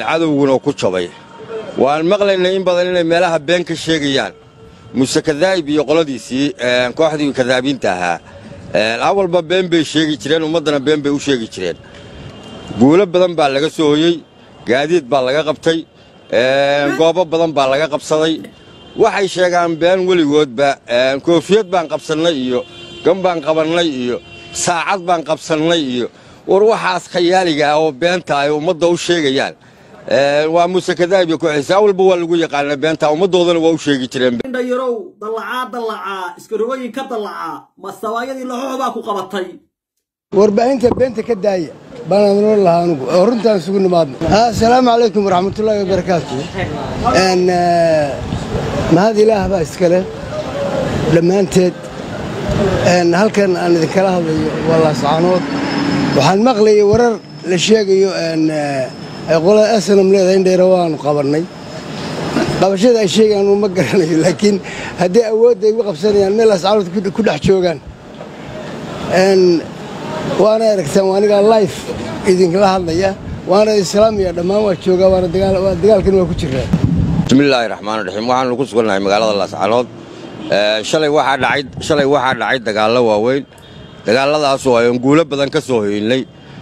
cadowguna ku jabay waan maqlaynay in badan inay meelaha been ka sheegayaan muse kadaa'ib iyo qoladiisii kooxdii kadaabiinta ahaa awalba been bay sheegi jireen ummaddana been bay u sheegi jireen guulo badan baa laga soo hoyey gaadiid baa laga qabtay goobo badan baa laga qabsaday waxay sheegaan been weligoodba koofiyad baan qabsannay iyo gan baan qabannay iyo saacad baan qabsannay iyo war waxaas khayaaliga ah oo beenta ay ummadda u sheegayaan waa muuse kadaa'ib iyo kooxiisa awalba waa lagu yaqaana beenta ummaddoodana waa u sheegi jireen indhayarow dallacaa dallacaa iskarogooyin ka dallacaa masabaayadii laxoox baa ku qabatay warbaahinta beenta ka daaya baanaan noo lahaa anugu oo runtaan isugu nimaadno assalaamu calaykum waraxmatullaahi wabarakaatu mahad ilaah baa iskale dhammaanteed halkan aan idinkala hadlayo waa laascaanood waxaan maqlayay warar la sheegayo ay qolada asanam leedahay in dheera waanu qabannay qabashada ay sheegaan uu ma garanayo laakiin haddii awoodda ay ugu qabsanayaan meel laascaanood ku dhex joogaan waana aragtaan waa anigaa life idinkala hadlaya waana islaamiya dhammaan waa joogaa waana dagaalkan waa ku jiraa bismillaahi raxmaan raxiim waxaanu ku sugannahay magaalada laascaanood shalay waxaa dhacay shalay waxaa dhacay dagaallo waaweyn dagaalladaasoo ayaan guulo badan ka soo hoynay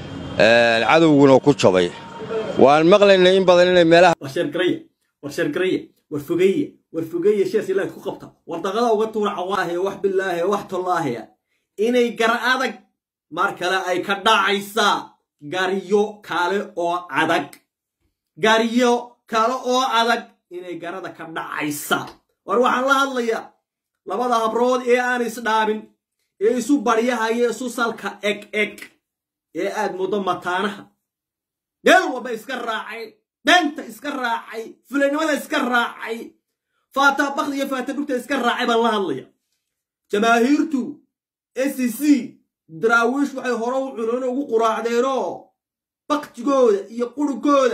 cadowguna ku jabay waan maqlaynay in badan inay meelaha war sheergaraya war sheergaraya war fogeeye war fogeeye shees ilaah ku qabta war daqada uga tuura cawaahe wax bilaahe wax tollaaheya inay gar adag mar kale ay ka dhacaysaa garyo kale oo adag garyo kale oo adag inay garada ka dhacaysaa war waxaan la hadlayaa labada habrood ee aan isdhaabin ee isu baryahaya isu salka eg eg ee aad muddo mataanaha meel walba iska raacay beenta iska raacay fulanimada iska raacay faata bakdi iyo faata dhugta iska raacay baan la hadlaya jamaahiirtu s c daraawiish waxay hore u cunoon ugu quraacdeenoo baktigooda iyo qurugooda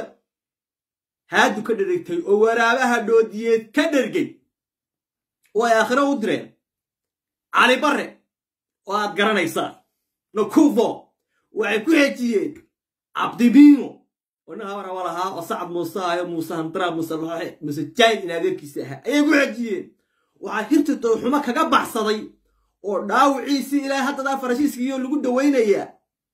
haadu ka dherigtay oo waraabaha dhoodiyeed ka dhergay oo ay aakhiro u direen cali barre oo aad garanaysaan nakuvo waxay ku xejiyeen cabdibiino oo nin habara wa lahaa oo sacad muuse ahayo muuse handara muuse loxe muuse jaahid in adeerkiisa ahaa ayay ku xejiyeen waxaa hirta dowxumo kaga baxsaday oo dhaawiciisii ilaa haddadaa farashiiskiiyo lagu dawaynayaa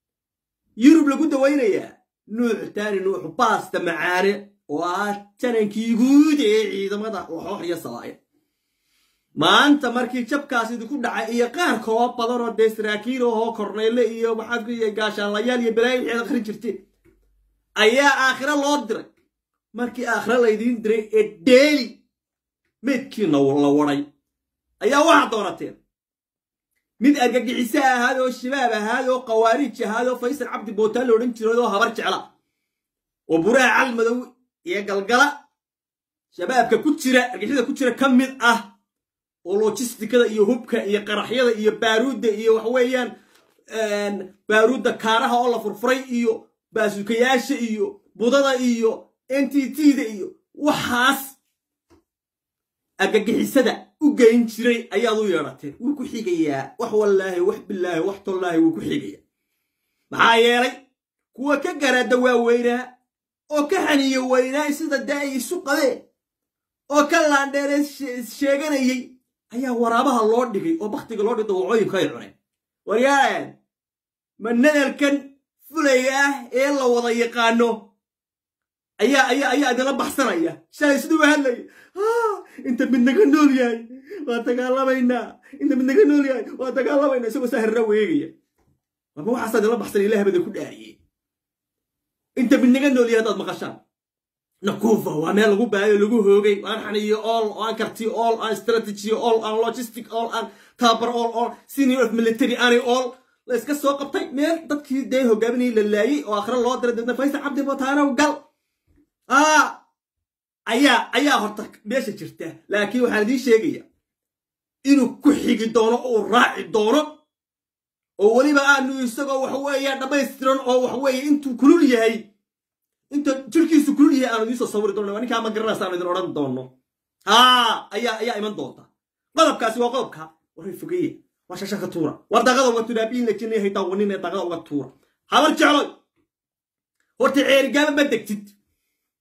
yurub lagu dawaynayaa nuux taani nuuxu baasta macaane oo ah janankii guud ee ciidamada waxoox iyo sabaaya maanta markii jabkaas idinku dhacay iyo qaar kaloo badan oo dee saraakiil ahoo kornayle iyo maxaad iyo gaashaanlayaal iyo balaayo wixii ad akhrin jirteen ayaa aakhiro loo diray markii aakhiro laydiin diray ee deeli meydkiina la waday ayaa waxaad doonateen mid argagixiso ahaad oo shabaab ahaad oo khawaariij ahaad oo faysal cabdi bootaan la odhan jiray oo habar jecla oo buraha cali madow iyo galgala shabaabka ku jira argagixisada ku jira ka mid ah oo lojistikada iyo hubka iyo qaraxyada iyo baaruudda iyo waxa weeyaan baaruudda kaaraha oo la furfuray iyo baasukayaasha iyo budada iyo n t t-da iyo waxaas argagixisada u geyn jiray ayaad u yeedhateen wuu ku xigayaa wax wallaahi wax bilaahi wax tollaahi wuu ku xigayaa maxaa yeelay kuwa ka garaada waaweynaa oo ka xaniyo weynaa sida dee ay isu qabeen oo ka laandheere sheeganayey ayaa waraabaha loo dhigay oo bakhtiga loo dhigay dawacooyinka ay cuneen waryaalan ma nadalkan fulaya ah ee la wada yaqaano ayaa ayaa ayaa idinla baxsanaya shalay siduu u hadlaya inta mid naga nool yahay waa dagaalamaynaa inta mid naga nool yahay waa dagaalamaynaa isagoo saa herra weegaya marma waxaasaa idinla baxsanaya ilaah bada ku dhaariyey inta mid naga nool yahay haddaad maqashaan nakuufa waa meel lagu baayo lagu hoogay aan xaniyo all aan karti all aan strategy all aan logistic all aan tabar all all senior of military ani all la iska soo qabtay meel dadkii dee hogaaminayay la laayey oo akhre loo diray dadna faysal cabdi botaanow gal aa ayaa ayaa horta meesha jirta laakiin waxaan idiin sheegaya inuu ku xigi doono oo raaci doono oo weliba aanu isagoo waxa weeye dhammaystiran oo waxa weeye intuu kulul yahay inta jirkiisu kulul yahay aanu idiin soo sawiri doono ninkaa ma garanaysa aanu idin odhan doono haa ayaa ayaa iman doonta qodobkaasi waa qodobka waray fogeye waa shasha ka tuura war daqada uga tuura abiin la jinay haytaa wanin ee daqada uga tuura habar jecloy horta ceerigaaba ma degtid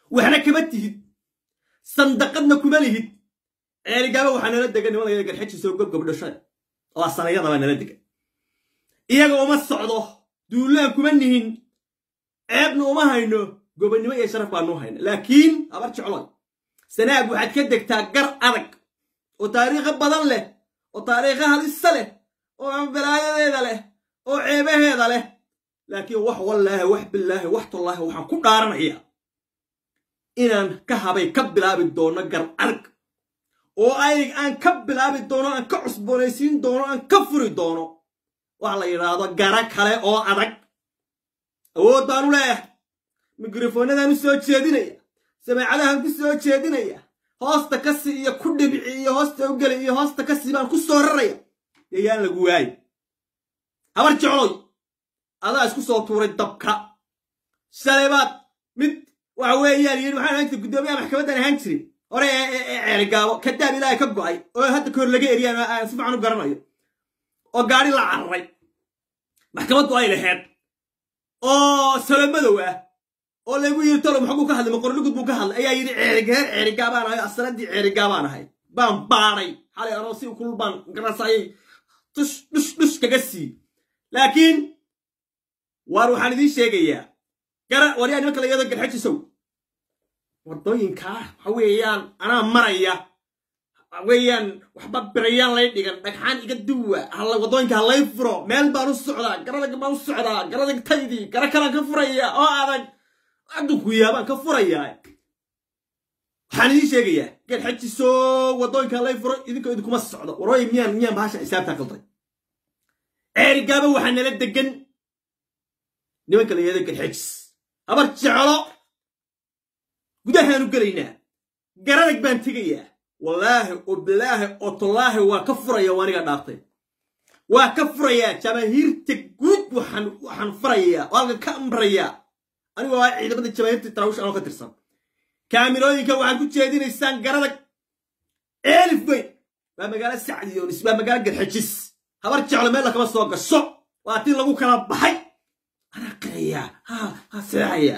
waxna kama tihid sandaqadna kuma lihid ceeligaaba waxaa nala degan niman layada garxajiisa oo gobgob dhashada oo asanayadabaa nala degan iyaga uma socdo duulaan kuma nihin ceebna uma hayno gobonnimo iyo sharaf baanu hayna laakiin habar jecloy sanaag waxaad ka degtaa gar adag oo taariikho badan leh oo taariikho halisa leh oo balaayadeeda leh oo ceebaheeda leh laakiin wax wallaahi wax bilaahi wax tallaahi waxaan ku dhaaranayaa inaan ka habay ka bilaabi doono gar adag oo ayg aan ka bilaabi doono aan ka cusboonaysiin doono aan ka furi doono waxa la yidhaahdo gara kale oo adag awood baanu leeyahay mikrofoonadaan u soo jeedinaya samaacadahan ku soo jeedinaya hoosta ka sii iyo ku dhibici iyo hoosta u geli iyo hoosta ka sii baan ku soo raraya yayaan lagu waayi habar jecloy adaa isku soo tuuray dabka shalay baad mid waxa weeyaan yidhi waxaan ahaan jiray guddoomiyaha maxkamaddan ahaan jiray hore ee ceerigaabo kadaab ilaahay ka go'ay oo hadda kahor laga eriyaan aan si fiican u garanayo oo gaadhi la cararay maxkamaddu ay laheed oo salomadow ah oo lagu yidhi tolo maxbuu ka hadlay maqorligud buu ka hadlay ayaa yidhi ceerigeer ceerigaabaan ahay asanadii ceerigaabaan ahay baan baadhay xalay anoo si kulul baan garasayay tush dhush dhush kaga sii laakiin waar waxaan idiin sheegayaa gara waryaa nimanka la yado garxajisow waddooyinkaa waxa weeyaan anaa maraya weeyaan waxba birayaan lay dhigan dhagxaan iga duwa waddooyinka halay furo meel baan u socdaa garadag baan u socdaa garadag taydii gara kalaan ka furaya oo adag adunku yaabaan ka furayaa waxaan idiin sheegayaa garxajiso waddooyinka halay furo idinka idinkuma socdo warooyi miyaan miyaan bahasha xisaabtaa qalday ceerigaaba waxaa nala degan nimanka la yahdo garxajis habar jeclo gudahaanu gelaynaa garadag baan tegayaa wallaahi oo bilaahi oo tallaahi waa ka furaya waa aniga dhaaftay waa ka furayaa jamaahiirta guud waxaan waxaan furayaa oo halkan ka amrayaa anigoo ah ciidamada jamaahiirta taraawish anoo ka tirsan kaamirooyinka waxaad ku jeedinaysaan garadag eelif weyn waa magaalo sacdiyoonis waa magaalo garxajis habar jeclo meel lakama soo gasho waa tii lagu kala baxay anaa qirayaa ha ha seexayaa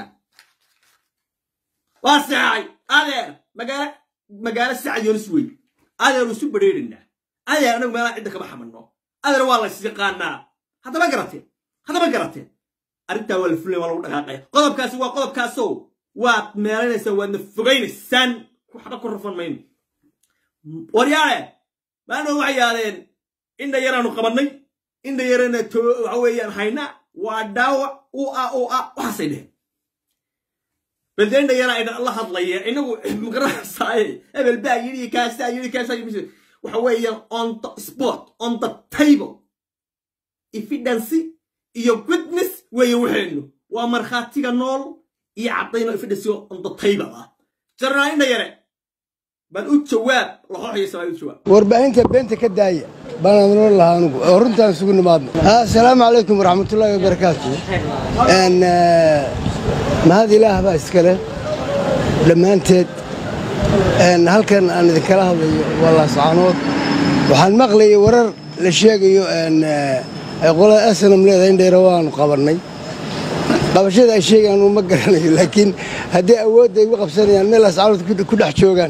waa seexay adeer magaalo magaalo sacdiyoonis weyn adeer isu badheerinaa adeer anagu meelaa cidda kama xamanno adeer waa la yaqaanaa haddama garateen haddama garateen arrintaa waa la fulay waa lagu dhaqaaqaya qodobkaasi waa qodobkaasow waad meelanaysaan waadna fogaynaysaan waxba ku rafan mayno waryaale maano waxay yaadeen indha yaraanu qabannay indha yarana waxa weeyaan haynaa waa dhaawac u a u a waxaasay dheheen balde indha yaraa idin la hadlaya inagu magaranaysaay hebel baa yidhi kaasaa yidhi kaasaa yidhi waxa weeyaan on the spot on the table evidence iyo witness weeye waxaynu waa markhaatiga nool iyo caddayno evidence on the table ah jarnaa indha yare bal u jawaab laxooxaysa baa u jawaab warbaahinta beenta ka daaya baan adnoo lahaa anugu oo runtaan isugu nimaadno assalaamu calaykum waraxmatullaahi wabarakaatu mahad ilaah baa iskale dhammaanteed halkan aan idinkala hadlayo waa laascaanood waxaan maqlayay warar la sheegayo ay qolada asanam leedahay in dheera waanu qabannay qabashada ay sheegayaan uma garanayo laakiin haddii awoodda ay uga qabsanayaan meel laascaanood ku dhex joogaan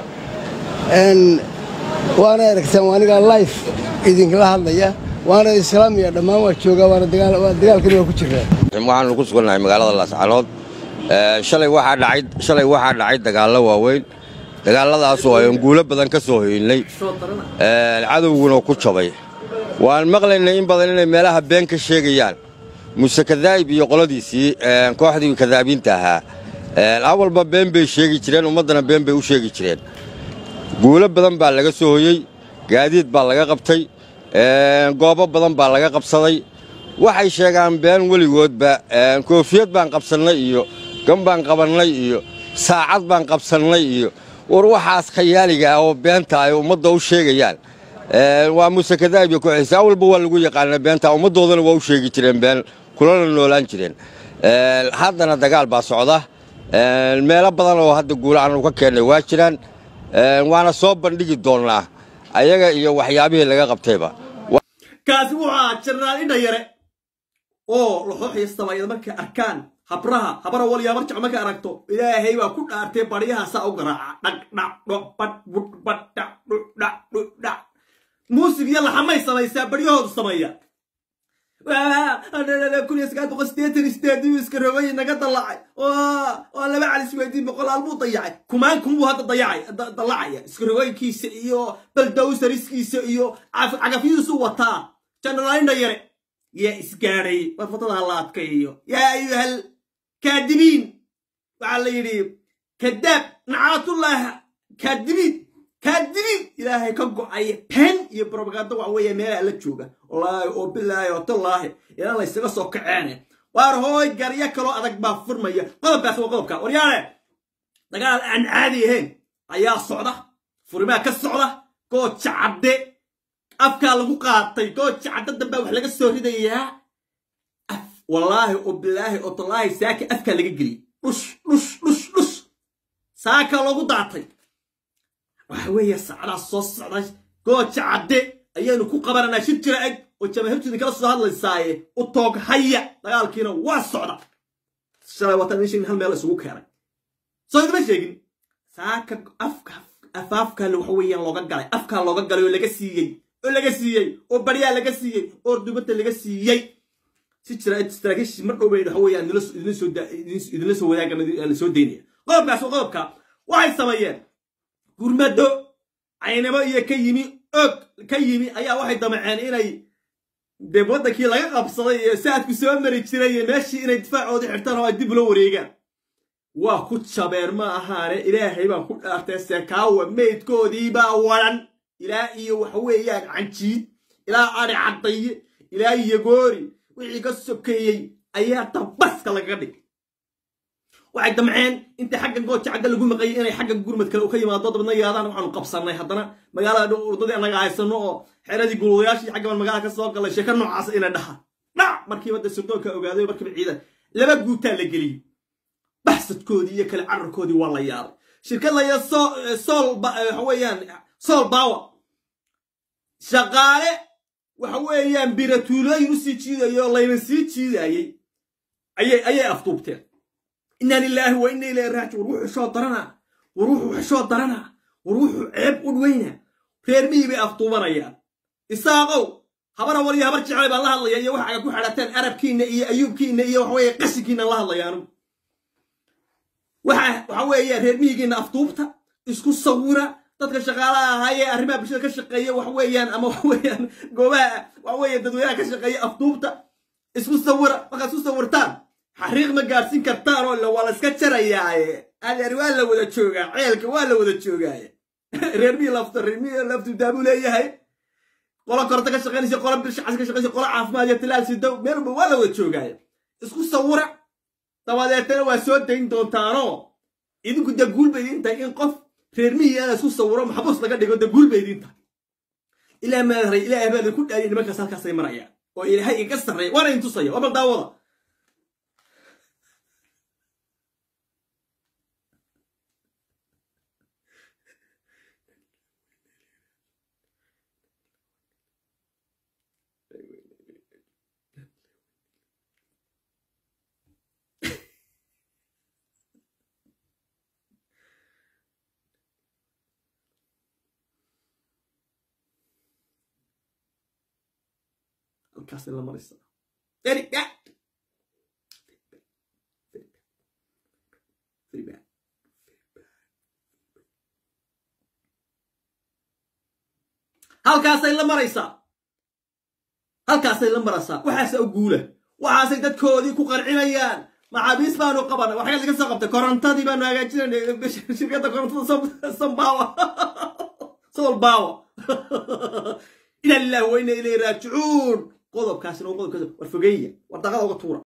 waana aragtaan waa anigaa life idinkala hadlaya waana islaamiya dhammaan waa joogaa waana dagaalkani waa ku jiraa waxaanu ku sugannahay magaalada laascaanood shalay waxaa dhacay shalay waxaa dhacay dagaallo waaweyn dagaalladaasoo ayaan guulo badan ka soo hoynay cadowguna ku jabay waan maqlaynay in badan inay meelaha been ka sheegayaan muse kadaa'ib iyo qoladiisii kooxdii kadaabiinta ahaa awalba been bay sheegi jireen ummaddana been bay u sheegi jireen guulo badan baa laga soo hoyey gaadiid baa laga qabtay goobo badan baa laga qabsaday waxay sheegaan been weligoodba koofiyad baan qabsannay iyo gan baan qabannay iyo saacad baan qabsannay iyo war waxaas khayaaliga ah oo beenta ay ummadda u sheegayaan waa muse kadaa'ib iyo kooxiisa awalba waa lagu yaqaana beenta ummaddoodana waa u sheegi jireen been kulana noolaan jireen haddana dagaal baa socda meelo badan oo hadda guula aanu ka keennay waa jiraan waana soo bandhigi doonnaa ayaga iyo waxyaabihii laga qabtayba kaasi wuxuu ahaa jarnaal indha yare oo laxooxaya sabaayada markay arkaan habraha habara waliyaa marjac marka aragto ilaahay baa ku dhaartay baryaha saa u garaaca dhag dhac dhoc bad bud bad dhac dhuc dhac dhuc dhac muusig iyo laxamay samaysaa baryahoodu sameeya kun iyo sagaal boqol sideetan sideedii iska rogay naga dallacay oo laba calis weydiin boqolaal buu dayacay kumaan kun buu hadda dayacay dallacaya iska rogooyinkiisa iyo baldowsariskiisa iyo cagafyidiisu wataa janaraalindha yare yaa isgaadhay warfatada ha la adkayo yaa ayuhal kaadibiin waxaa la yidhi kadaab nacaatullaaha kaadibiin kaadibiin ilaahay ka go'aya pen iyo brobagando waxa weeye meelaa la jooga wallaahi oo bilaahi oo tallaahi inaan la ysaga soo kaceene waar hooy garyo kaloo adag baa furmaya qodobkaas waa qodobka waryaale dagaal aan caadi ahayn ayaa socda furimaa ka socda gooja cadde afkaa lagu qaatay gooja cadde dambaa wax laga soo ridayaa af wallaahi oo bilaahi oo tallaahi saaka afkaa laga geliyey dhush dhush dhush dhush saaka loogu daatay waxa weeye sacdaa soo socday gooja cadde ayaanu ku qabananaa shir jira eg oo jamaahiirtu kala soo hadlaysaaye u toog haya dagaalkiina waa socda shalay watan meeshan hal meel isugu keenay soo idima sheegin saaka afka afaafkaa waxa weeyaan looga galay afkaa looga galay oo laga siiyey oo laga siiyey oo baryaa laga siiyey oo dubadda laga siiyey si jira saraakiishii mar dhowbeyn waxa weeyaan idinla soo wadaagan la soo daynaya qodobkaas waa qodobka waxay sameeyeen gurmado caynamo iyo ka yimi og ka yimi ayaa waxay damaceen inay dee waddankii laga qabsaday iyo saadku soo mari jiray iyo meeshii inay difaacoodii xirtaan oo ay dib ula wareegaan waa ku jabeen ma ahaane ilaahay baan ku dhaartay sekaawa meydkoodii baa waran ilaa iyo waxa weeyaan canjiid ilaa adhi caddaye ilaa yagoori wixii ka sokeeyey ayaa dabaska lagaga dhig waxay damceen inta xaggan gooja cadda lagu maqayay inay xaggan gurmad kale u ka yimaado dabadna yaadaan waxaanu qabsannay haddana magaalada urdadii annaga haysano oo xeradii gulwadayaashii xaggaban magaalada ka soo galay sheeko noocaas inay dhaha dhac markiiba dee sirdoonka ogaaday markiiba ciidan laba guutaa la geliyey baxsadkoodii iyo kale cararkoodii waa la yaabay shirkad laya sool waxa weeyaan sool baawa shaqaale waxa weeyaan biratuulooyin usii jiidayay oo layna sii jiidayey ayay afduubteen inna lilaahi wa inna ilayhi raaji war wuxuu xishoo daranaa war wuxuu xishoo daranaa war wuxuu ceeb u dweynaa reer mihii bay afduubanayaan isaaqow habara war iyo habar jeclay baan la hadlaya iyo waxa aga ku xadhateen arabkiinna iyo ayuubkiinna iyo waxa weeye qashinkiinna la hadlayaanu waxa weeye reer mihigiinna afduubta isku sawira dadka shaqaalaha ahaayee arrimaha bulshada ka shaqeeya wax weeyaan ama wax weeyaan goobaha wax weeye dadweynaha ka shaqeeya afduubta isku sawira markaad isku sawirtaan xariiq ma gaadhsiin kartaan oo waa la iska jarayaaye adeer waa la wada joogaa ceelka waa la wada joogaaye reer mihii lafta reer mihii laftu daabuu leeyahay qolo korta ka shaqaynaysa qolo bilshacas ka shaqaynaysa qolo caafimaad iyo tilaal sidow meelba waa la wada joogaaye isku sawira dabadeetana waa soo dayn doontaanoo idinku dee guul bay idin tahay in qof reer mihii ana isku sawiro maxbuus laga dhigo dee guul bay idin tahay ilaa maadaray ilaahay baa idinku dhaayay nimankaas halkaasay marayaan oo ilaahay iga sarreeya waana idin tusaya waa bal daawada halkaasay la maraysaa very bad very bad halkaasay la maraysaa halkaasay la maraysaa waxaase u guula waxaasay dadkoodii ku qarcinayaan maxaabiis baanu qabanay waxyaad laga soo qabtay korontadii baanu hagaajinayna shirkadda korontada sambawa sol bawa ila lillahi wa inna ilayhi raajicuun qodobkaasina waa qodobkaas war fogeeya war daqada uga tuura